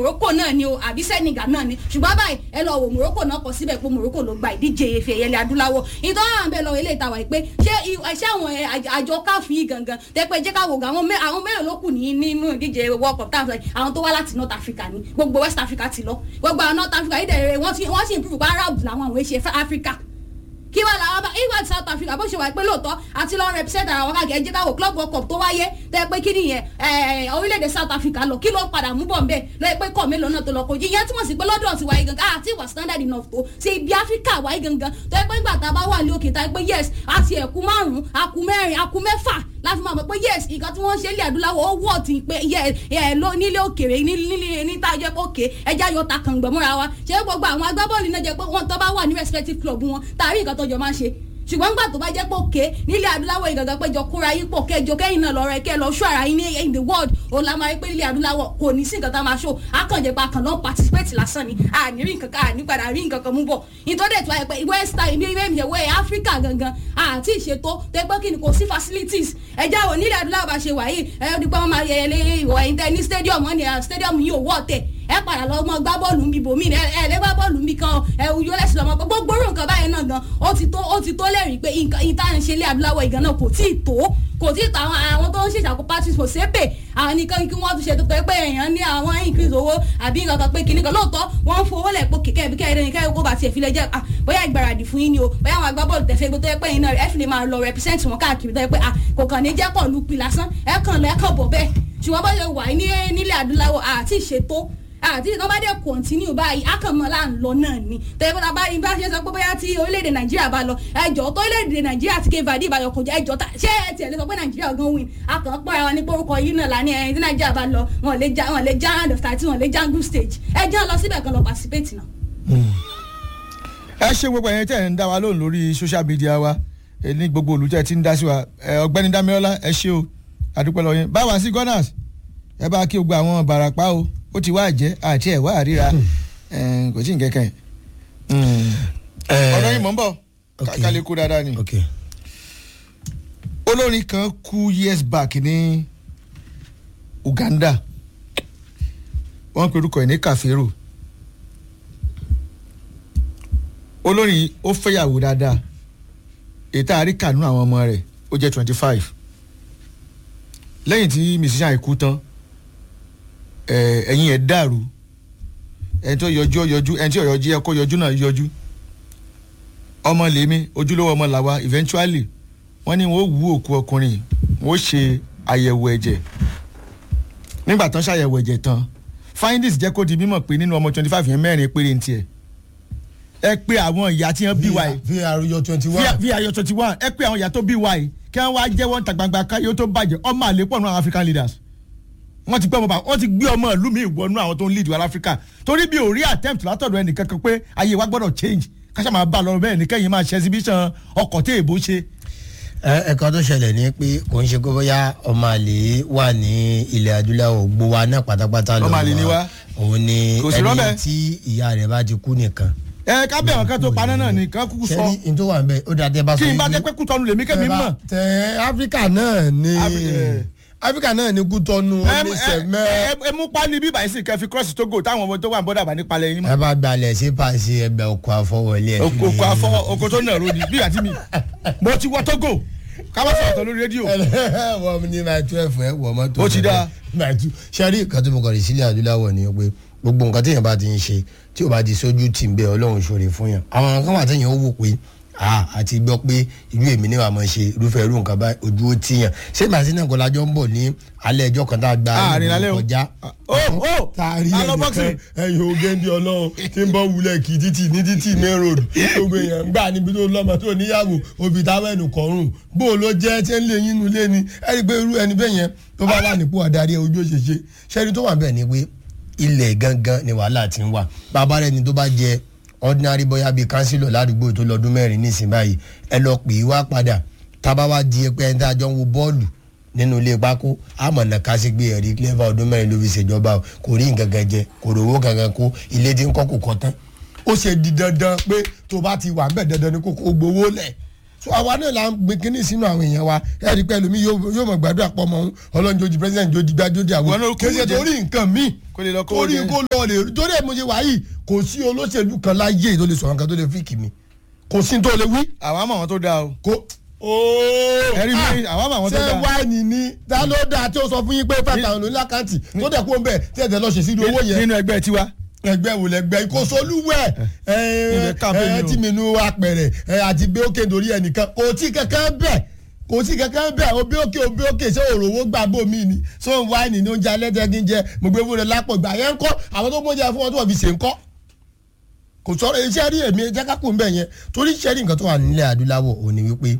Morocco náà ni o àbí Senegal náà ni ṣùgbọ́n báyìí ẹ lọ wò Morocco náà kọ síbẹ̀ pé Morocco ló gba ìdíje efe ẹ̀yẹlẹ̀ adúláwọ̀ ìtọ́ àwọn bẹ́ẹ̀ lọ ilé ìtawà yìí pé ṣé i- ṣé àwọn ẹ, àj- àjọ káfí yìí gangan tẹ́pẹ́ jẹ́ ká wò gan àwọn mẹ́- àwọn mélòó ló kù ní nínú ìdíje World Cup táwọn sọ yìí àwọn tó wá láti North Africa ni gbogbo West Africa ti lọ gbogbo àwọn North Africa yìí dẹ̀ wọ́n sì wọ́n sì improve pa Arab làwọn àwọn èṣe Africa kí wàá làwọn bá ìwà South Africa bó ṣe wà pé lóòótọ́ àti lọ́ọ́ represent àwọn káàkiri ẹjẹ́ káwọ́ club world cup tó wáyé tẹ́ pé kí nìyẹn ẹ̀, orílẹ̀-èdè South Africa lọ kí ló padà mú bọ̀ nbẹ̀ lọ́ọ́ pé kọ́ mélòó náà tó lọ kojú ìyẹn túmọ̀ sí pé lọ́dọ̀ ti wáyé gangan àti ìwà standard enough tó ṣe ibi Africa wáyé gangan tó yẹ pé ńgbà tá a bá wà ní òkè tá a pé yes àti ẹ̀kú márùn-ún àkú mẹ́rin àkú mẹ́fà láti máa mọ̀ pé yes nǹkan tí wọ́n ń ṣe ilé adúláwọ̀ ó wọ̀ tí pé yẹ ẹ ló nílé òkèrè nílé níta jẹ́ pé òkè ẹja yọ ta kàngbọ̀n múra wa ṣé gbogbo àwọn agbábọ́ọ̀lù náà jẹ́ pé wọ́n tó bá wà ní respective club wọn tàbí nǹkan tó jọ máa ń ṣe ṣùgbọ́n nígbà tó bá jẹ́ pé òkè nílẹ̀ adúláwọ̀ ìgàgà péjọ kóra yín pọ̀ kẹjọ kẹ́yìn náà lọ́rọ̀ ẹ kẹ́ lọ ṣọ́ ara yín ní in the world òun la máa rí pé nílẹ̀ adúláwọ̀ kò ní sí nǹkan tá a máa ṣó akànjẹ́ pa kàn lọ́ọ́ participate lásán ni àní rí nǹkan kan àní padà rí nǹkan kan mú bọ̀ ìtọ́jú ètò àìpẹ́ west time bí wẹ́ẹ̀mì ẹ̀wẹ́ Africa gangan àti ìṣètò tó pé kí ni kò sí facilities ẹja wo nílẹ̀ adúláwọ̀ bá ṣe wà yìí ẹ ó di pé wọ́n máa yẹ ilé ìwọ̀ ẹ̀yìn tẹ ní stadium wọn ni ah, stadium yìí ò wọ́ tẹ̀ ẹ padà lọ mọ gbá bọ́ọ̀lù ń bi bòmí ẹ ẹ lè gbá bọ́ọ̀lù ń bi kan ẹ wù yóò lẹ́sìn lọ́mọ gbogbo orú nǹkan báyẹn náà gan ó ti tó ó ti tó lẹ́rìí pé nǹkan ìta ń ṣe ilé adúláwọ̀ ìgan náà kò tí ì tó kò tí ì tó àwọn àwọn tó ń ṣèṣàkó parties kò sépè àwọn nìkan kí wọ́n tún ṣe tó pé pé èèyàn ní àwọn increase owó àbí nǹkan kan pé kinní kan lóòótọ́ wọ́n ń fowó lẹ̀ pé kẹ̀kẹ́ bí kẹ́hìn kẹ́hìn kó bá tiẹ̀ fi lè jẹ́ ah bóyá ìgbáradì fún yín ni o bóyá àwọn agbábọ́ọ̀lù tẹ̀fẹ́ gbé tó yẹ pé yín náà ẹ fi lè máa lọ represent wọn káàkiri tó yẹ pé ah kò kàn ní jẹ́ pọ̀ lùpì lásán ẹ kàn lọ ẹ kàn bọ̀ bẹ́ẹ̀ ṣùgbọ́n bó ṣe wà ní nílẹ̀ adúláwọ̀ àti ìṣètò àti ìtàn bá dé kọ̀ǹtínú báyìí akànmọ́lá ń lọ náà ni tẹ́lifí ta bá rí bá ṣe sọ pé bóyá tí orílẹ̀-èdè nàìjíríà bá lọ ẹjọ́ tó orílẹ̀-èdè nàìjíríà ti kéva dé ìbàdàn kò jẹ́ ẹjọ́ ta ṣé ẹ tiẹ̀ lè sọ pé nàìjíríà gan win akàn pọ́nra wa ní pé orúkọ yìí náà lánàá ẹni tí nàìjíríà bá lọ wọn lè já wọn lè já round of thirty wọn lè já group stage ẹjọ́ lọ síbẹ̀ kan lọ participate náà. ẹ ṣe gbogbo ẹ̀yin tẹ̀ ń dá wa lóhùn lórí social media wa ẹ ní gbogbo olùtẹ̀ tí ń dá sí wa ẹ, ọ̀gbẹ́ni Dámilọ́lá ẹ ṣe o àdúpẹ́ lọ yín báwa sí gunners ẹ bá kí gbogbo àwọn Ìbàràpá o ó ti wá jẹ́ àti ẹ̀ wá àríra ẹ, kò tí ì kẹ́kẹ́ ọ̀rọ̀ yìí mọ̀ ń bọ̀ ok. kálí kú dáadáa ni ok olórin kan kú years back ní Uganda wọ́n pe orúkọ ẹ̀ ní Kàférò olórin yìí ó fẹ́yàwó dáadáa ètò àríkànú àwọn ọmọ rẹ̀ ó jẹ́ twenty five lẹ́yìn tí musician yìí kú tán ẹ̀, ẹ̀yìn ẹ̀ dàrú ẹni tó yọjú ó yọjú ẹni tí ó yọjú ẹ kó yọjú náà yọjú ọmọ lèmi ojúlówó ọmọ làwa eventually wọ́n ní wọ́n ó wú òkú ọkùnrin wọ́n ó ṣe àyẹ̀wò ẹ̀jẹ̀ nígbà tán ṣàyẹ̀wò ẹ̀jẹ̀ tán findings jẹ́ kó di mímọ̀ pé nínú ọmọ twenty five yẹn mẹ́rin péré ń tiẹ̀ ẹ pé àwọn ìyá tí wọ́n bí wa yìí vr yọ twenty one vi ayọ̀ twenty one ẹ pé àwọn ìyá tó bí wa yìí kí wọ́n wá jẹ́wọ́ níta gbangba káyọ̀ tó bàjẹ́ ọmọ àlépọ̀ nù àwọn African leaders wọ́n ti gbé ọmọ bá wọ́n ti gbé ọmọ ìlú mi ìwọ̀nú àwọn tó ń lead wa Africa torí bí ò rí attempt látọ̀dọ̀ ẹnìkan kan pé ayé wa gbọ́dọ̀ change káṣá máa bá a lọ bẹ́ẹ̀ ní kẹ́yìn máa ṣe exhibition ọkọ̀ tí èèbó ṣe ẹ̀ka tó ṣẹlẹ̀ ni pé kò ń ṣe pé bóyá ọmọ àlè wà ní ilẹ̀ adúláwọ̀ gbó wa náà pátápátá Ọmọ àlè ni wá. òun ni Kò sí rọ́bẹ̀. ẹni tí ìyá rẹ̀ bá ti kú nìkan. ẹ ká bẹ̀ wọ́n ká tó paná náà nìkan kúkú sọ sẹ́ni n tó wà ń bẹ ó dáa tẹ́ bá sọ kí n bá wípé- jẹ́ pé kútọ́nu lèmi kẹ́mi tẹ́ bá- mọ̀ tẹ áfíríkà náà ni Afri- eh. áfíríkà náà ni kútọ́nu ẹ ní ẹ- sẹ̀mẹ́. ẹ- ẹ mú pálí bíbá yìí sì kẹ́ fi cross Togo táwọn ọmọ tó wà ní bọ́dà bá nípa lẹ́yìn mọ́ ẹ bá gbalẹ̀ sí pàṣẹ ẹgbẹ́ ọkọ̀ àfọwọ́lé ẹ̀ oko oko afọ oko tó nàró ni bí àti mi mo ti wọ Togo ká má sọ̀rọ̀ tó lórí rédíò wọ́n ní máa twelve ẹ̀ wọ̀ mọ́tò. Ó ti dáa. máa tu sẹ́rí nǹkan tó mọ̀ kọ́ rè sílẹ̀ adúláwọ̀ ni pé gbogbo nǹkan téèyàn bá ti ń ṣe tí ò bá di sójú tì ń bẹ ọlọ́run ṣòro fún yàn àwọn nǹkan wà téèyàn ó wò pé a àti gbọ́ pé ìlú èmi ní wàá mọ̀ ṣe irúfẹ́ irú nǹkan bá ojú ó tìyàn ṣé màá sí náà kọ́ lájọ́ ń bọ̀ ní alẹ́ ẹjọ́ kan tá a gba Àárín lálẹ́ o. kọjá ó ó taari ta lọ ẹnìkan boxing. ẹyin ogéńdé ọlọ́run tí ń bọ́ wulẹ̀ kì í títì ní títì main road gbogbo èèyàn ń gbà níbi tó lọ́mọ tó níyàwó òbí táwọn ẹnu kọrùn bó o ló jẹ́ tí ń lé yín nulẹ̀ ni ẹni pé irú ẹni bẹ́ẹ̀ yẹn tó bá wà nípò adarí ojú òṣèṣe ṣẹ́ni tó wà bẹ́ẹ̀ ni pé ilẹ̀ gangan ni wàhálà ti ń wà bàbá rẹ̀ ni tó bá jẹ ordinary bóyá bíi kánsílọ̀ ládùúgbò tó lọ́dún mẹ́rin nísìnyí báyìí ẹ lọ pè é wá padà tábà wá di ẹpẹ́ ẹni tá a jọ ń wo bọ́ọ̀lù nínú ilé pákó àmọ̀nà ká sí gbé ẹ̀rí clever ọdún mẹ́rin ló fi ṣèjọba o kò rí nǹkan kan jẹ kò rówó kankan kó ilé tí ń kọ́ kò kọ́ tán ó ṣe di dandan pé tó bá ti wà ń bẹ̀ dandan ni kò kó gbowó lẹ̀ so àwa náà la ń gbin kínní sínú àwọn èèyàn wa ẹ rí i pé ẹlòmíì yóò yóò mọ̀ gbàdúrà pọ̀ mọ́ ọlọ́run jójú president jójú gbá jójú Wọn àwọn náà kú kéde jẹ. torí nǹkan míì Kó lè lọ kó torí jẹ. kó lọ lè torí ẹ̀ mo ṣe wá yìí kò sí olóṣèlú kan láyé tó lè sọ̀rọ̀ nǹkan tó lè fíìkì mi kò sí tó lè wí àwa mọ̀ àwọn tó dáa o kò ooo ẹ̀rí mi àwa mọ̀ àwọn tó ṣé dáa wáìnì ni ta ló dáa tí ó sọ fún yín pé five thousand ní lákàntì tó dẹ̀ kó ń bẹ̀ tí ẹ̀jẹ̀ lọ ṣe sí owó yẹn nínú ẹgbẹ́ tiwa ẹgbẹ́ wo lẹgbẹ́ ìkósolúwẹ̀ Ilẹ̀ campaign ẹ o. tí mi nu apẹ̀rẹ̀ ẹ àti bí òkè nítorí ẹnìkan kò tí kankan bẹ̀ kò sí kankan bẹ̀ òbí òkè òbí òkè ṣé òròwó gbà bò mí ni ṣé òun wáìnì ní oúnjẹ alẹ́ tẹ́gí jẹ mo gbé fúnra lápò gbà yẹn ń kọ́ àwọn tó mọ̀jẹ̀ fún wọn tó wọ́n fi ṣe ń kọ́ kò sọ̀rọ̀ iṣẹ́ rí èmi jẹ́ kákò ń bẹ̀ yẹn torí iṣẹ́ rí nǹkan tó wà nílẹ̀ adúláwọ̀ òní wípé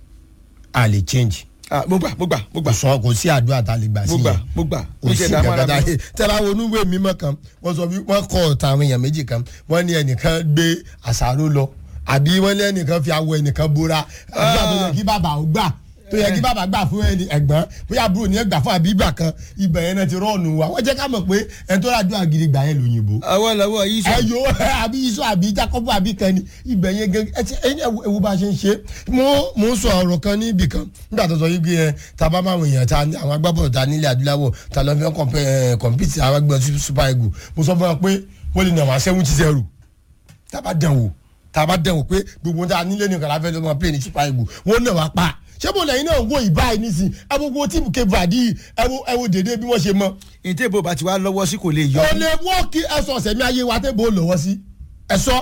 a lè change Ah, mo gbà mo gbà mo gbà kò sọ kò sí àdúrà tá a lè gbà sí mo gbà yẹn mo gbà kò sí kankan tá a lè tẹ́lá wo onúwé mímọ́ kan wọ́n sọ wí- wọ́n kọ́ ọ̀tá àwọn èèyàn méjì kan wọ́n ní ẹnìkan gbé àṣàrò lọ àbí wọ́n ní ẹnìkan fi awọ ẹnìkan bora àdúrà tó yẹ kí bàbá ó gbà tó yẹ kí bàbá gbà fún ẹni ẹ̀gbọ́n bóyá àbúrò ní ẹgbà fún àbígbà kan ibẹ̀ yẹn náà ti rọ́ọ̀nù wa wọ́n jẹ́ ká mọ̀ pé ẹni tó ràdúrà gidi gbà yẹn lóyìnbó àwọn lọ́wọ́ yìí sọ ẹyọ àbí iṣu àbí jacob àbí kan ni ibẹ̀ yẹn gẹ́gẹ́ ẹ ti ẹyin ewu bá a ṣe ń ṣe mo mo ń sọ ọ̀rọ̀ kan níbì kan nígbà tó sọ yìí pé ẹ ta bá máa wọ̀nyẹn ta ní àwọn agbábọ̀lù ta nílẹ̀ adúláwọ̀ ta lọ́ fi ń kọ̀mpẹ́ ẹ kọ̀mpìtì àwọn agbẹ́ super eagle mo sọ fún wọn pé wọ́n lè nà wọ́n seventy zero tá a bá dẹ̀ wò tá a bá dẹ̀ wò pé gbogbo ta nílé nìkan la fẹ́ lọ́mọ play ní super eagle wọ́n nà wá pa ṣé mo lẹ́yìn náà wo ìbáyìí nísìn ẹ wo gbogbo tíìmù Cape Verde yìí ẹ wo ẹ wo dédé bí wọ́n ṣe mọ́ ìtẹ́ ìbò bá ti wá lọ́wọ́ sí kò lè yọ o lè wọ́ọ̀kì ẹ̀sọ̀ ọ̀sẹ̀mí ayé wa tẹ́ bó lọ́wọ́ sí ẹ̀sọ́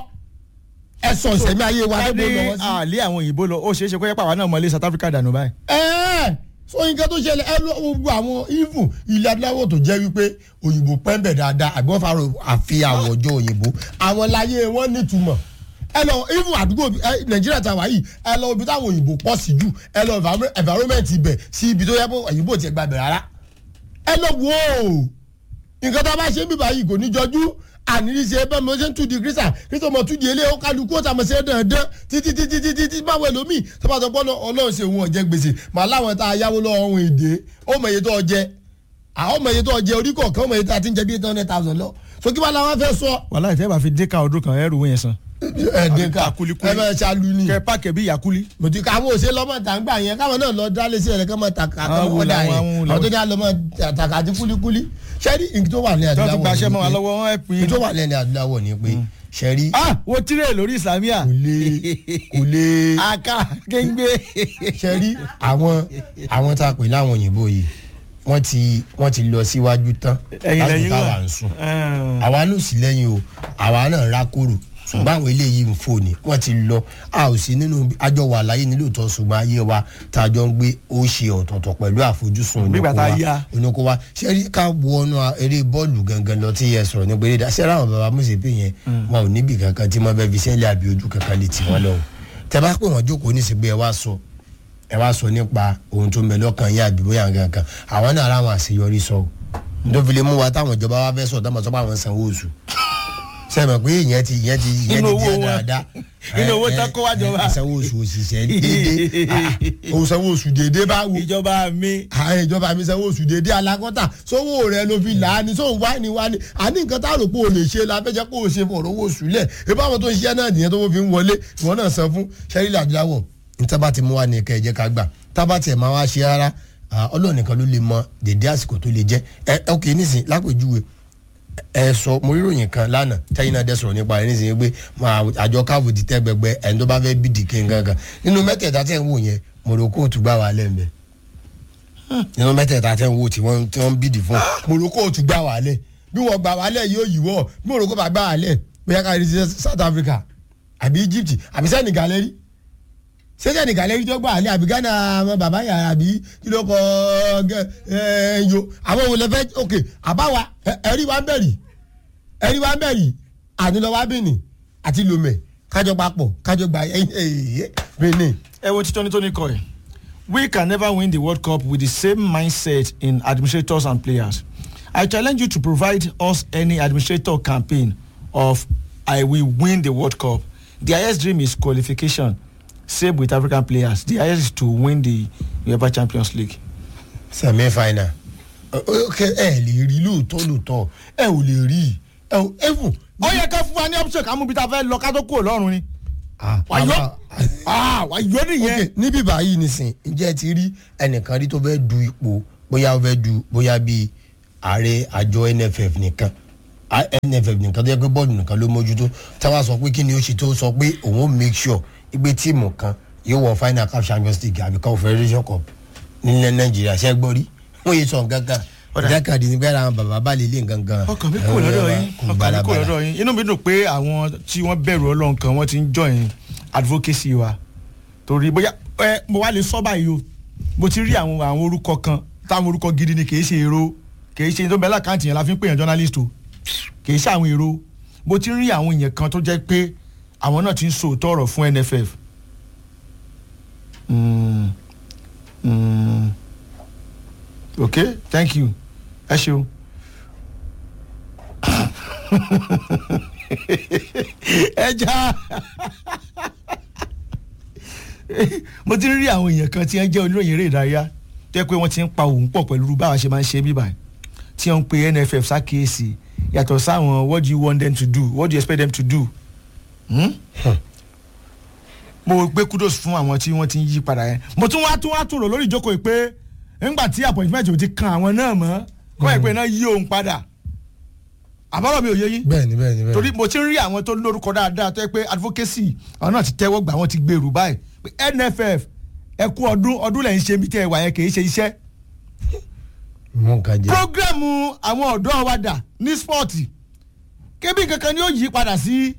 ẹ̀sọ̀ ọ̀sẹ̀mí ayé wa tẹ́ bó lọ́wọ́ sí. àlé àwọn òyìnbó lọ ó ṣeé ṣe kó yẹ pàwọn náà mọ̀lé South Africa dànù báyìí. ẹ̀ẹ́ so nǹkan tó ṣẹlẹ̀ ẹ lọ gbogbo àwọn even ilẹ̀ adúláwọ̀ tó jẹ́ wípé òyìnbó pẹ́ńbẹ̀ dáadáa àbí wọ́n fara àfi àwọ̀ ọjọ́ òyìnbó àwọn láyé wọn nítumọ̀ ẹ lọ even àdúgbò ẹ, nàìjíríà tàwa yìí ẹ lọ ibi táwọn òyìnbó pọ̀ sí jù ẹ lọ environment- environment ibẹ̀ sí ibi tó yẹ kó òyìnbó tiẹ̀ gbàgbẹ́ rárá ẹ lọ wò ó nǹkan tá a bá ṣe bíbá yìí kò ní jọjú àníríṣe bẹ́ẹ̀ mo ṣe ń tú di kírísà kírísà mo tú di ilé ó kálukú ó tàmọ̀ sí ẹ̀ dandan títí títí títí títí báwo ẹlòmíì tó bá sọ pé ọlọ́run ṣe òun ọ̀jẹ̀ gbèsè màá láwọn tá a yáwó lọ́wọ́ ohun èdè ó mọ iye tó ọjẹ́ àwọn ọmọ iye tó ọjẹ́ orí kọ̀ọ̀kan ó mọ iye tó a ti ń jẹ bí eight hundred thousand lọ so kí wàá làwọn fẹ́ sọ. wàhálà ìtẹ́ bá fi dé ká ọdún kan ẹrù yẹn san. ẹ̀ẹ́dẹ́ka Àkúlíkúlí. ẹ bẹ́ẹ̀ ṣáàlú ni kẹ páàkì bí yakuli. mo ti ka àwọn òṣèlú ọmọ tàǹgbà yẹn káwọn náà lọ dá lé sí ẹ̀rẹ́ kọ́mọ tàkà Àwọn kọ́mọ wo ọ̀dà làwọn, yẹn àwọn wo àwọn tó làwọn? ní àlọ́mọ tàkà àti kúlíkúlí ṣẹ́rí nǹkan tó wà ní tí wọ́n adúláwọ̀ tún gbaṣẹ́ mọ́ wa ni pé- lọ́wọ́ wọn ẹ̀ pín nǹkan tó wà ní adúláwọ̀ ni pé ṣẹ́rí ah wo tirẹ̀ lórí islamia. kò lè kò lè aka kéńgbé. ṣẹ́rí àwọn àwọn tá a pè láwọn òyìnbó yìí wọ́n ti wọ́n ti lọ síwájú tán ẹ̀yin lásìkò lẹ́yìn táwa wà. ń sùn àwa náà sì lẹ́yìn o àwa náà rákòrò ṣùgbọ́n àwọn eléyìí ń fò ní wọ́n ti lọ a ò sí nínú àjọ wà láyé nílò tó ṣùgbọ́n ayé wa tá a jọ ń gbé ó ṣe ọ̀tọ̀ọ̀tọ̀ pẹ̀lú àfojúsùn Bí ìgbà tá a yá. onoko wa ṣé rí ká wọnú eré bọ́ọ̀lù gangan lọ tí ẹ sọ̀rọ̀ nípa eré dá ṣé ráwọn bàbá mùsùlùmí yẹn wọn ò níbì kankan tí wọ́n fẹ́ fi sẹ́lẹ̀ àbí ojú kankan lè tì wọ́n lọ́wọ́ tẹ bá pè wọ́n jókòó ní ìsìnkú ẹ wá sọ ẹ wá sọ nípa ohun tó ń bẹ lọ́kàn yín àbí bóyá nǹkan kan àwọn náà ráwọn àṣeyọrí sọ o nítorí fi lè mú wa táwọn ìjọba wa fẹ́ sọ táwọn sọ pé àwọn sanwó oṣù sẹ́mi pé ìyẹn ti ìyẹn ti ìyẹn Inú ti owó di wọn. dáadáa Inú owó tán kó wá jọba. sanwó oṣù òṣìṣẹ́ déédéé Ah, òun sanwó oṣù déédéé báwo ìjọba mi. àwọn ìjọba mi sanwó oṣù déédéé alákọ́tà sówó rẹ ló fi là á ní sóun wá ní wá ní àní nǹkan tá a rò pé o lè ṣe la fẹ́ jẹ́ kó o ṣe fọ̀rọ̀ owó oṣù lẹ̀ ìbá àwọn tó ń ṣiṣẹ́ náà nìyẹn tó wọ́n fi ń wọlé ìwọ náà san fún sẹ́rílì adúláwọ̀ níta bá ti mú wa ní ẹ̀ka ẹ̀jẹ̀ ká gbà tá bá tiẹ̀ máa wá ṣe rárá ọlọ́run nìkan ló lè mọ dédé àsìkò tó lè jẹ́ ẹ ok nísìn lápèjúwe ẹ sọ mo rí ròyìn kan lánàá tẹ́yìn náà dẹ́ sọ̀rọ̀ nípa rẹ̀ nísìnyí pé máa àjọ káàbù ti tẹ́ gbẹgbẹ ẹni tó bá fẹ́ bídìí kí n gangan nínú mẹ́tẹ̀ẹ̀ta tẹ̀ ń wò yẹn Morocco tún gbà wà lẹ́ńbẹ̀ nínú mẹ́tẹ̀ẹ̀ta tẹ̀ ń wò tí wọ́n tí wọ́n bídìí fún Morocco tún gbà wà lẹ̀ bí wọ́n gbà wà lẹ̀ yóò yíwọ́ bí Morocco bá gbà wà lẹ̀ bóyá ká rí sí South Africa àbí Egypt àbí Senegal lẹ́rí sẹ́jà nìkan lẹ́yìn tó gbà ní àbí Ghana àwọn bàbá yàrá àbí kí ló kọ ẹ yo àwọn òun lè fẹ́ ok àbáwa ẹ- ẹ̀rí wa ń bẹ̀rì ẹ̀rí wa ń bẹ̀rì ànilọ́wà Benin àti Lomé kájọ papọ̀ kájọ gba Benin. ẹ wo tí tóní tóní kọ ẹ we can never win the world cup with the same mindset in administrators and players i challenge you to provide us any administrator campaign of i will win the world cup the highest dream is qualification same with african players the highest is to win the uefa champions league. semi final ok ẹ lè rí lóòótọ́ lóòótọ́ ẹ ò lè rí ẹ ò ẹ̀fù. ó yẹ ká fún wa ní option ká mú bí ta fẹ́ lọ ká tó kúrò lọ́rùn ni. Ah, Wàyó. àwa- ah wà yọ nìyẹn. ok níbí báyìí nìsín ǹjẹ́ ẹ ti rí ẹnìkan rí tó fẹ́ du ipò bóyá ó fẹ́ du bóyá bíi ààrẹ àjọ nff nìkan A- nff nìkan tó yẹ pé bọ́ọ̀lù nìkan ló mójútó táwa sọ pé kí ni ó ṣe tó sọ pé òun ó make sure pé tíìmù kan yóò wọ final cup champions league àbí confederation cup nílẹ̀ nàìjíríà ṣẹ́ gbọ́ rí wọ́n yé sọ nǹkan kan Ọ̀dà. ìdákàdé ní bẹ́ẹ̀ àwọn bàbá bá lè lé nǹkan kan ọkàn mi kò lọ́dọ̀ yín kò ọkàn mi kò balabala. lọ́dọ̀ yín inú mi dùn pé àwọn tí wọ́n bẹ̀rù ọlọ́run kan wọ́n ti ń join advocacy wa torí bóyá ẹ mo wá lè sọ báyìí o mo ti rí àwọn àwọn orúkọ kan táwọn orúkọ gidi ni kìí ṣe èrò kìí ṣe tó bẹ́ẹ̀ lákàntì yẹn la fi ń pè yàn journalist o kìí ṣe àwọn èrò mo ti rí àwọn èèyàn kan tó jẹ́ pé àwọn náà ti ń sòótọ́ ọ̀rọ̀ fún NFF mm. Mm. okay thank you ẹ ṣeun. ẹja mo ti rí àwọn èèyàn kan tí wọ́n jẹ́ oníròyìn eré ìdárayá tẹ́ pé wọ́n ti ń pa òun pọ̀ pẹ̀lú báwa ṣe máa ń ṣe bíbà tí wọ́n ń pe NFF ṣàkíyèsí yàtọ̀ sáwọn what do you want them to do what do you expect them to do. Hmm? mo gbé kudos fún àwọn tí wọ́n ti ń yí padà yẹn mo tún wá tún wá tún rò lórí ìjókòó yìí pé nígbà tí appointment ò ti kan àwọn náà mọ́ kọ́ ẹ̀ pé náà yí òun padà àbọ̀rọ̀ mi ò yé yín bẹ́ẹ̀ni bẹ́ẹ̀ni bẹ́ẹ̀ni torí mo ti ń rí àwọn tó lórúkọ dáadáa tó yẹ pé advocacy àwọn náà ti tẹ́wọ́ gbà wọ́n ti gbèrú báyìí pé NFF ẹ kú ọdún ọdún lẹ́yìn ṣe bí tẹ́ ẹ wà yẹn kì í ṣe iṣẹ́ mú nǹkan jẹ. programu àwọn ọ̀dọ́ wa dà ní spọ́ọ̀tì kébì kankan ni ó yí padà sí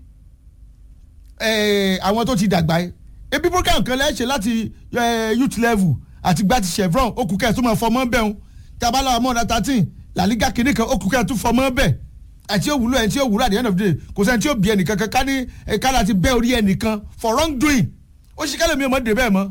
eh, àwọn tó ti dàgbà yìí ebi program kan lẹ́sẹ̀ láti eh, youth level àti gba ti chevron okùn kẹ́ẹ̀ tó máa fọmọ́ bẹ́ẹ̀ ń tabala ọmọ ọ̀dà thirteen làlígà kìíní kan okùn kẹ́ẹ̀ tó fọmọ́ bẹ́ẹ̀ àti òwúlò ẹ̀ tí òwúlò at the end of the day kò sẹ́ni tí ó bí ẹnìkan kan ká ní ká láti bẹ́ orí ẹnìkan for wrong doing ó ṣe kálẹ̀ mi ò mọ̀ dé bẹ́ẹ̀ mọ́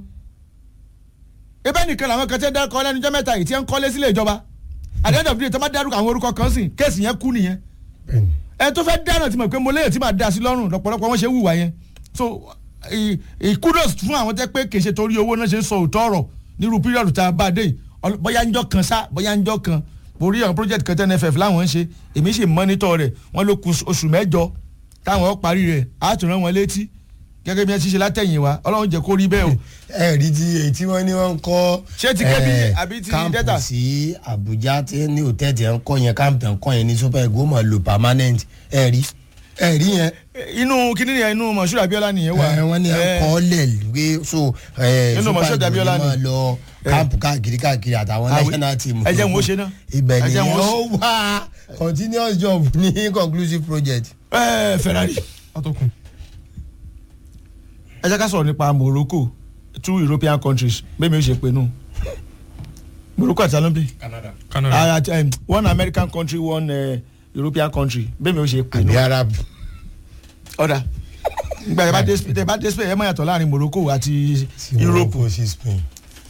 ebe nìkan làwọn kan tẹ́ dárúkọ lẹ́nu jẹ́ mẹ́ta yìí tí wọ́n ń kọ́lé sílé ìjọba at the end of the day tó bá dárúkọ àwọn orúkọ kan sìn kéèsì yẹn kú nìyẹn bẹ́ẹ̀ni ẹ tó fẹ́ dáná tí mo pé mo léyè tí màá dá sí lọ́rùn lọ́pọ̀lọpọ̀ wọn ṣe ń hùwà yẹn so ì- ì- kudos fún àwọn tẹ́ pé kèsè torí owó náà ṣe ń sọ òótọ́ ọ̀rọ̀ nírú píríọ̀dù tá a bá dé yìí Ọl- bóyá ń jọ kan sá bóyá ń jọ kan mo rí àwọn project kan tẹ́ NFF láwọn ń ṣe èmi sì mọ́nítọ̀ rẹ̀ wọ́n ló ku oṣù mẹ́jọ táwọn ó parí rẹ̀ á tún rán wọn létí gẹ́gẹ́ bí wọ́n ti ṣe látẹ̀yìn wa ọlọ́run jẹ́ kó rí bẹ́ẹ̀ o ẹ rí ti èyí tí wọ́n ní wọ́n ń kọ́. Ṣé ti Kebbi eh, àbí ti káàmpù Delta? sí Àbújá tí ní hòtẹ́ẹ̀tì ẹ̀ ń kọ́ yẹn káàmpù ẹ̀ ń kọ́ yẹn ní super ego mọ̀ lò permanent ẹ rí ẹ rí yẹn. inú kíní yẹn inú Moshood Abiola nìyẹn wà ẹ wọ́n ní ẹ̀ ń Eh, kọ́ lẹ̀ wé so eh, Nínú super Moshood ego Abiola ni ni. wọ́n lọ káàmpù káàkiri káàkiri àtàwọn Àwí- national team. ẹ jẹ́ n wo ṣe náà. ibẹ̀ Ẹ jẹ́ n nìyẹn wo ó wá continuous job ní conclusive project. ẹ Ferrari atọ́kùn ẹ jẹ́ ká sọ̀rọ̀ nípa Morocco two European countries bẹ́ẹ̀ mi ò ṣe pé nù Morocco àti alombi Canada one American country one uh, European country bẹ́ẹ̀ mi ò ṣe pé nù àbí arab. ọ̀dà nígbà tẹ bá dé tẹ bá dé Spain ẹ mọ̀ yàtọ̀ láàrin Morocco àti Europe Morocco sí Spain.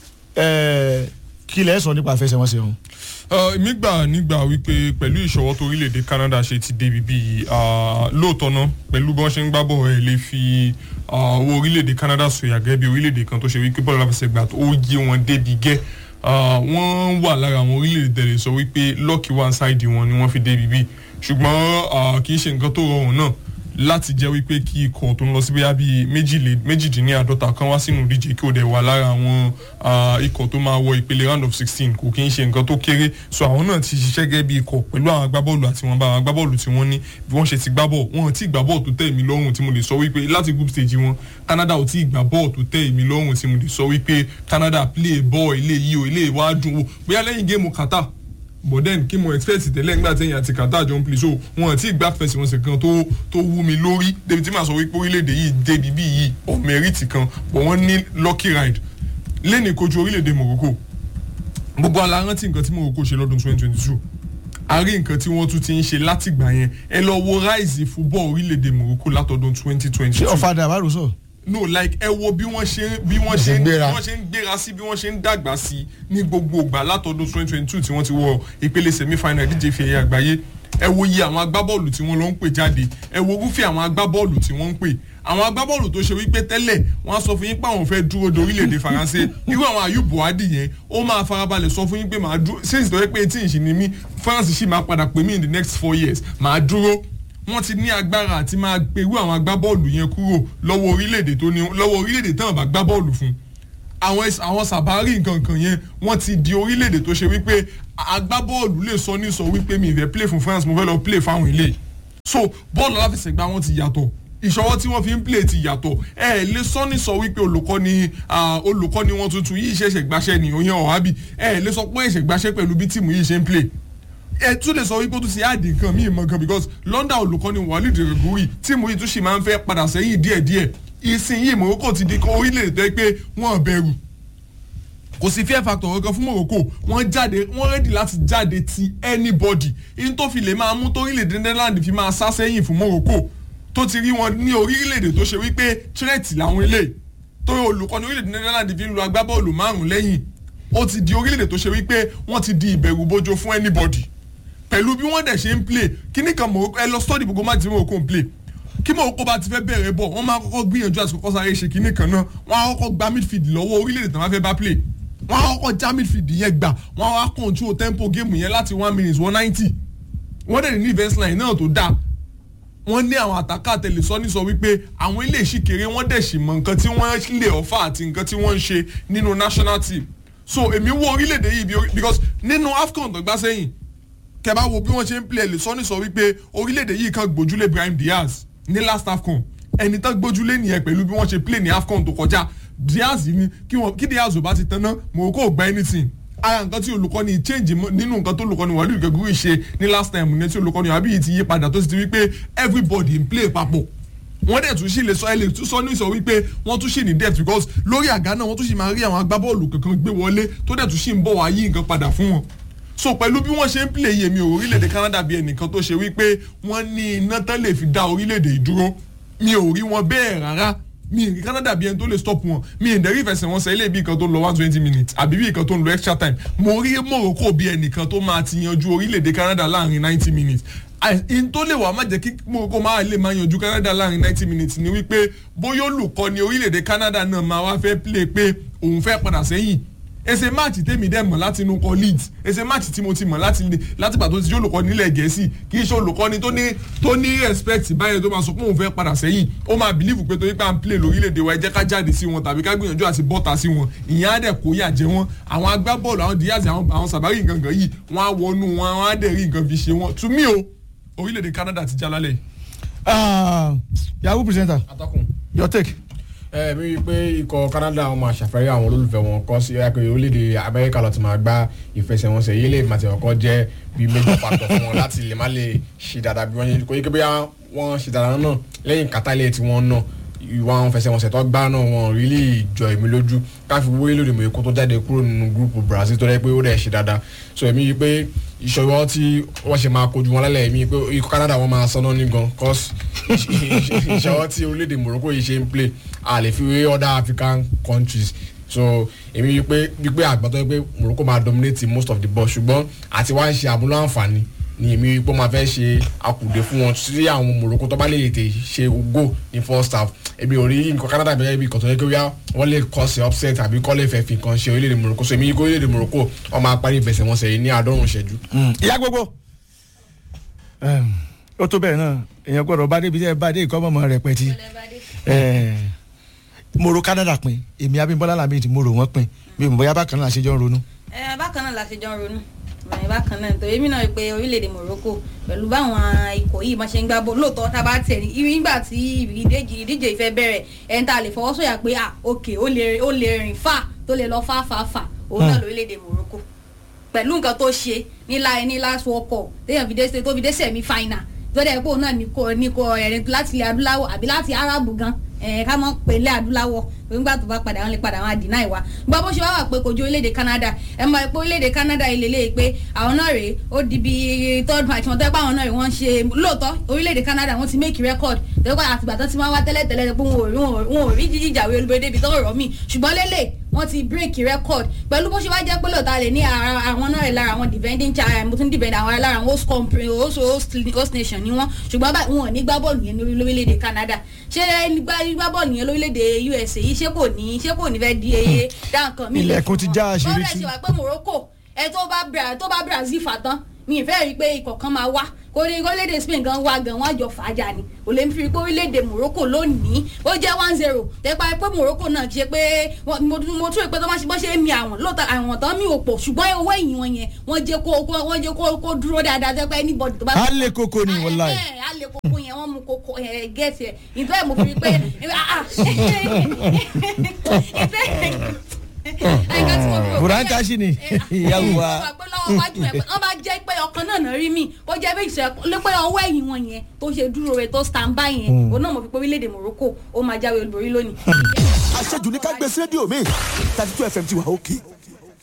ẹ kí lẹ sọ nípa àfẹsẹ̀wọnsẹ̀ ọ̀hún. èmi gbà nígbà wípé pẹ̀lú ìṣọwọ́ tó orílẹ̀-èdè Canada ṣe ti débi bíi ah, lóòótọ́ náà pẹ̀lú bí wọ́n ṣe ń gbá bọ̀ ẹ̀ lè fi ah, owó orílẹ̀-èdè Canada sọ̀yà gẹ́gẹ́ bí orílẹ̀-èdè kan tó ṣe wípé bọ́ọ̀lù aláfẹsẹ̀gbà tó yé wọn débi gẹ́ Ah, wọ́n wà lára àwọn orílẹ̀-èdè tẹ̀lé sọ wípé lucky one side wọn ni wọ́n fi débi bíi ṣùgbọ́n ah, kì í ṣe nǹkan tó rọrùn náà láti jẹ́ wípé kí ikọ̀ tó ń lọ sí bóyá bíi méjìlé- méjìdínláàdọ́ta kan wá sínú ìdíje kí ó dẹ̀ wà lára àwọn ah, ikọ̀ tó máa wọ ìpele round of sixteen kò kí ń ṣe nǹkan tó kéré so àwọn náà ti ṣiṣẹ́ gẹ́gẹ́ bí ikọ̀ pẹ̀lú àwọn agbábọ́ọ̀lù àti wọn bá àwọn agbábọ́ọ̀lù tí wọ́n ní bí wọ́n ṣe ti gbá bọ́ọ̀ wọn ò tí ì gbá bọ́ọ̀ tó tẹ́ èmi lọ́rùn tí mo lè sọ wípé láti group stage wọn Canada ò tí ì gbá bọ́ọ̀ tó tẹ́ èmi lọ́rùn tí mo lè sọ wípé Canada play ball ilé yìí o ilé ìwà dùn o bóyá lẹ́yìn géèmù Qatar but then kí mo expect tẹ́lẹ̀ nígbà tẹ́yìn àti Qatar jọ ń play so wọn àti ìgbà fẹsẹ̀wọnsẹ̀ kan tó tó wú mi lórí débi tí màá sọ wípé orílẹ̀-èdè yìí débi bí yìí ọ̀ mẹ́rìtì kan but wọ́n ní lucky ride lẹ́ni kojú orílẹ̀-èdè Morocco gbogbo ala rántí nǹkan tí Morocco ṣe lọ́dún 2022 a rí nǹkan tí wọ́n tún ti ń ṣe látìgbà yẹn ẹ lọ wo rise football orílẹ̀-èdè Morocco látọdún 2022 ṣé ọ̀fadà àbárò sọ. no like ẹ wo bí wọ́n ṣe bí wọ́n ṣe ṣe ń bí gbéra. wọ́n ṣe ń gbéra sí bí wọ́n ṣe ń dàgbà sí ní gbogbo ìgbà látọdún twenty twenty two tí wọ́n ti wọ ìpele semi final ìdíje fi ẹ̀yẹ àgbáyé ẹ wo iye àwọn agbábọ́ọ̀lù tí wọ́n lọ ń pè jáde ẹ wo irúfẹ́ àwọn agbábọ́ọ̀lù tí wọ́n ń pè àwọn agbábọ́ọ̀lù tó ṣe wípé tẹ́lẹ̀ wọ́n á sọ fún yín pé àwọn fẹ́ dúró de orílẹ̀-èdè faransé irú àwọn Ayub Buhadi yẹn ó máa farabalẹ̀ sọ fún yín pé màá dúró since tó yẹ pé tí ìṣìn ni mí France sì máa padà pè mí in the next four years màá dúró wọ́n ti ní agbára àti máa gbèrú àwọn agbábọ́ọ̀lù yẹn kúrò lọ́wọ́ orílẹ̀-èdè tó ní lọ́wọ́ orílẹ̀-èdè tán bá gbá bọ́ọ̀lù fún àwọn ẹs- àwọn sàbárì nkankan yẹn wọ́n ti di orílẹ̀-èdè tó ṣe wípé agbábọ́ọ̀lù lè sọ ní sọ wípé mi ìfẹ́ play fún France mo fẹ́ lọ play fáwọn ilé so bọ́ọ̀lù aláfẹsẹ̀gbá wọn ti yàtọ̀ ìṣọwọ́ tí wọ́n fi ń play ti yàtọ̀ ẹ ẹ lè sọ ní sọ wípé olùkọ́ni ah, olùkọ́ni wọn tuntun yìí ṣẹ̀ṣẹ̀ gbaṣẹ́ ni òyìn ọ̀hábì ẹ ẹ lè sọ pé ẹ̀ṣẹ̀ gbaṣẹ́ pẹ̀lú bí tíìmù yìí ṣe ń play ẹ tún lè sọ wípé ó tún ṣe àdì nǹkan míì mọ̀ gan because London olùkọ́ni Walid Regragui tíìmù yìí tún ṣì máa ń fẹ́ padà sẹ́yìn díẹ̀díẹ̀ ìsinyìí Morocco ti di orílẹ̀-èdè tó yẹ pé wọ́n bẹ̀rù kò sí fear factor kankan fún Morocco wọ́n jáde wọ́n ready láti jáde ti anybody in tó fi lè máa mú torílẹ̀-èdè Netherlands fi máa sá sẹ́yìn fún Morocco tó ti rí wọn ní orílẹ̀-èdè tó ṣe wípé threat làwọn eléyìí tó olùkọ́ni orílẹ̀-èdè Netherlands fi ń lu agbábọ́ọ̀lù márùn lẹ́yìn ó ti di orílẹ̀-èdè tó ṣe wípé wọ́n ti di ìbẹ̀rù bojo fún anybody pẹ̀lú bí wọ́n dẹ̀ ṣe ń play kíní kan Morocco ẹ lọ study gbogbo máa ti Morocco ń play kí Morocco bá ti fẹ́ bẹ̀rẹ̀ bọ̀ wọ́n máa kọ́kọ́ gbìyànjú àti kọ́kọ́ sáré ṣe kíní kan náà wọ́n á kọ́kọ́ gba midfield lọ́wọ́ orílẹ̀-èdè tó máa fẹ́ bá play wọ́n á kọ́kọ́ já midfield yẹn gbà wọ́n á control tempo game yẹn láti one minute one ninety wọ́n dẹ̀ ní defence line náà tó dáa wọ́n ní àwọn àtàkà tẹlifíṣọ́nì sọ wípé àwọn ilé ìṣìkèrè wọ́n dẹ̀ sì mọ nǹkan tí wọ́n lè ọ̀fà àti nǹkan tí wọ́n ń ṣe nínú national team so èmi wo orílẹ̀-èdè yìí bí orí- because nínú AFCON tó gbá sẹ́yìn kẹbà wo bí wọ́n ṣe ń play ẹlẹ́sọ́nì sọ wípé orílẹ̀-èdè yìí kan gbójúlé Brahim Diaz ní last AFCON ẹni tán gbójúlé nìyẹn pẹ̀lú bí wọ́n ṣe play ní AFCON tó kọjá Diaz ni kí wọ́n kí Diaz ò bá ti tanná Morocco ò gba anything ara nǹkan tí olùkọ́ni change mọ́- nínú nǹkan tó olùkọ́ni Walid Regragui ṣe ní last time ní tí olùkọ́ni abiyi ti yí padà tó sì ti wípé everybody ń play papọ̀ wọ́n dẹ̀ tún sì lè sọ ẹ lè tún sọ ní sọ wípé wọ́n tún sì ní depth because lórí àga náà wọ́n tún sì máa rí àwọn agbábọ́ọ̀lù kankan gbé wọlé tó dẹ̀ tún sì ń bọ̀ wá yí nǹkan padà fún wọn so pẹ̀lú bí wọ́n ṣe ń play yèmí orílẹ̀-èdè Canada bí ẹnìkan tó ṣe wípé wọ́n ní iná tán lè fi dá orílẹ̀-èdè ìdúró mi ò rí wọn bẹ́ẹ̀ rárá mi ì rí Canada bí ẹni tó lè stop wọn mi ì dẹ̀rí ìfẹsẹ̀wọnsẹ̀ ilé bí nǹkan tó ń lọ one twenty minutes àbí bí nǹkan tó ń lọ extra time mo rí Morocco bí ẹnìkan tó máa ti yanjú orílẹ̀-èdè Canada láàrin ninety minutes in tó lè wà má jẹ́ kí Morocco máa lè máa yanjú Canada láàrin ninety minutes ni wípé bóyá olùkọ́ni orílẹ̀-èdè Canada náà máa wá fẹ́ play pé òun fẹ́ padà sẹ́yìn ẹsẹ máàcì tèmi dẹ̀ mọ̀ láti inú kọ leeds ẹsẹ máàcì tí mo ti mọ̀ láti láti pàtó ti jẹ́ olùkọ́ nílẹ̀ gẹ̀ẹ́sì kì í ṣe olùkọ́ni tó ní tó ní respect báyẹn tó máa sọ pé òun fẹ́ padà sẹ́yìn ó máa believe pé torí pé à ń play lórílẹ̀‐èdè wa ẹ jẹ́ ká jáde sí wọn tàbí ká gbìyànjú àti bọ́ta sí wọn ìyẹn á dẹ̀ kó yà jẹ wọn àwọn agbábọ́ọ̀lù àwọn Diaz àwọn àwọn sàbárì gangan yìí wọ́n á wọnú wọn wọ́n á dẹ̀ rí nǹkan fi ṣe wọn to me o orílẹ̀‐èdè Canada ti já lálẹ́ yìí. Ah, yahoo presenter atọ́kùn your take. ẹ mi rí i pé ikọ̀ Canada wọn máa ṣàfẹ́rí àwọn olólùfẹ́ wọn kọ́ sí ẹ̀kọ́ orílẹ̀-èdè Amẹ́ríkà lọ́ọ́ ti máa gbá ìfẹsẹ̀wọnsẹ̀ yìí lè màtí ọkọ jẹ́ bí méjì pàtó fún wọn láti lè má lè ṣe dáadáa bí wọ́n ṣe kó yẹ kí bóyá wọ́n ṣe dáadáa náà lẹ́yìn kátàlẹ́ tí wọ́n náà ìwà àwọn fẹsẹ̀wọnsẹ̀ tó gbá náà wọn rí lè jọ èmi lójú káfí wọ́n lóde mọ̀ èkó tó jáde kúrò nínú gúrùpù Brazil tó rẹ́ pé ó rẹ̀ ṣe dáadáa so èmi yìí pé ìṣòro tí wọ́n ṣe máa kojú wọn lálẹ́ èmi yìí pé ikọ̀ Canada wọn máa sọ́nà ní gan cause ìṣòro tí orílẹ̀-èdè Morocco yìí ṣe ń play a lè fi wé other African countries so èmi yìí pé wípé àgbàtọ́ pé Morocco máa dominate most of the ball ṣùgbọ́n àti wá ń ṣe àmúlò àǹfààní ni èmi yìí pé máa fẹ́ ṣe akùdé fún wọn sí àwọn Morocco tó bá lè tè ṣe go ní first half èmi ò rí nǹkan Canada bẹ́ẹ̀ bí ìkọ̀tọ̀ yẹ kí wọ́n lè kọ́ sí upset àbí kọ́ lè fẹ́ fi nǹkan ṣe orílẹ̀-èdè Morocco so èmi yìí kó orílẹ̀-èdè Morocco wọ́n máa parí ìfẹsẹ̀wọnsẹ̀ yìí ní àádọ́rùn-ún ìṣẹ́jú. ìyá gbogbo ó tó bẹ́ẹ̀ náà èèyàn gbọ́dọ̀ bá débi tẹ́ ẹ bá dé ìkọ́mọ̀mọ́ rẹ̀ pẹ̀tì mo ro Canada pin èmi Abímbọ́lá Lamidi mo rò wọ́n pin mi ò mọ̀ bóyá bákan náà ṣe jọ ń ronú. ẹ bákan náà la ṣe jọ ń ronú ẹ bákan náà nítorí èmi náà rí pé orílẹ̀-èdè Morocco pẹ̀lú báwọn ikọ̀ yìí máa ṣe ń gbá bọ́ lóòótọ́ tá a bá tẹ̀ nígbà tí ìdíje ìdíje ìfẹ́ bẹ̀rẹ̀ ẹ̀ ń ta lè fọwọ́sọ̀yà pé à òkè ó lè ó lè rìn fà tó lè lọ fà fà fà òun náà lórílẹ̀-èdè Morocco pẹ̀lú nǹkan tó ṣe nílá ẹni last world cup téèyàn fi dé tó fi dé semi final tó dẹ̀ pé òun náà ní kò ní kò ẹ̀rìn láti ilẹ̀ adúláwọ̀ àbí láti arabu gan ẹ̀ ká mọ̀ pé ilẹ̀ adúláwọ̀ nígbà tó bá padà wọn lè padà wọn àdínà ìwà gbọ́ bó ṣe wá wà pé kojú orílẹ̀-èdè Canada ẹ̀ mọ̀ pé orílẹ̀-èdè Canada ilé lè pé àwọn náà rèé ó di bí third match wọn tó yẹ pé àwọn náà rèé wọ́n ṣe lóòótọ́ orílẹ̀-èdè Canada wọ́n ti make record tó yẹ pé àtìgbà tó ti máa wá tẹ́lẹ̀ tẹ́lẹ̀ pé wọn ò rí jíjìjàwé olùbẹ̀dẹ̀ ibi tó rọ̀ mí ṣùgbọ́n lélẹ̀ wọ́n ti break record pẹ̀lú bó ṣe wá jẹ́ pé lóòótọ́ lè ní àwọn náà rẹ̀ lára àwọn defending child mo tún defend àwọn lára àwọn host country host host nation ni wọ́n ṣùgbọ́n báyìí wọn ò ní gbá bọ́ọ̀lù yẹn lórílẹ̀‐èdè Canada ṣé gbá bọ́ọ̀lù yẹn lórílẹ̀‐èdè USA yìí ṣé kò ní ṣé kò ní fẹ́ di eye dá nǹkan mi. ilẹ̀kùn ti já àṣírí tí. bọ́ọ̀lù ẹ̀ ṣe wà pé Morocco ẹ tó bá Brazil fà tán mi ì fẹ́ rí i pé ikọ̀ kan máa wá kò ní orílẹ̀-èdè Spain gan wá gan wọ́n àjọ fàájà ni kò lè fi pé orílẹ̀-èdè Morocco lónìí ó jẹ́ one zero tẹ́pá pé Morocco náà ṣe pé wọ́n- mo mo tún rò pé tó bá ṣe bọ́ ṣe mi àwọn lóòótọ́ àwọn tán mi ò pọ̀ ṣùgbọ́n owó ẹ̀yìn wọn yẹn wọ́n jẹ́ kó kó- wọ́n jẹ́ kó kó dúró dáadáa tẹ́pá anybody tó bá á lè kókó ni wọ́n láì. ẹ á lè kókó yẹn wọ́n mú kókó ẹ gẹ́ẹ̀tì ẹ̀ ìtọ́ ẹ̀ mo fi rí pé ah, ah, ìtọ́ ẹ̀ ẹ̀ka tí mo fi rò pé- Buranka sì ni ìyàwó wa. wọ́n pé lọ́wọ́ wájú ẹ̀ pé wọ́n bá jẹ́ pé ọkàn náà náà rí mi ó jẹ́ bí ìṣẹ́ lé pé ọwọ́ ẹ̀yìn wọn yẹn tó ṣe dúró rẹ̀ tó stand by yẹn òun náà mo fi pé orílẹ̀-èdè Morocco ó máa jáwé olúborí lónìí. àṣejù ní ká gbé sí rédíò mi thirty two fm ti wà òkè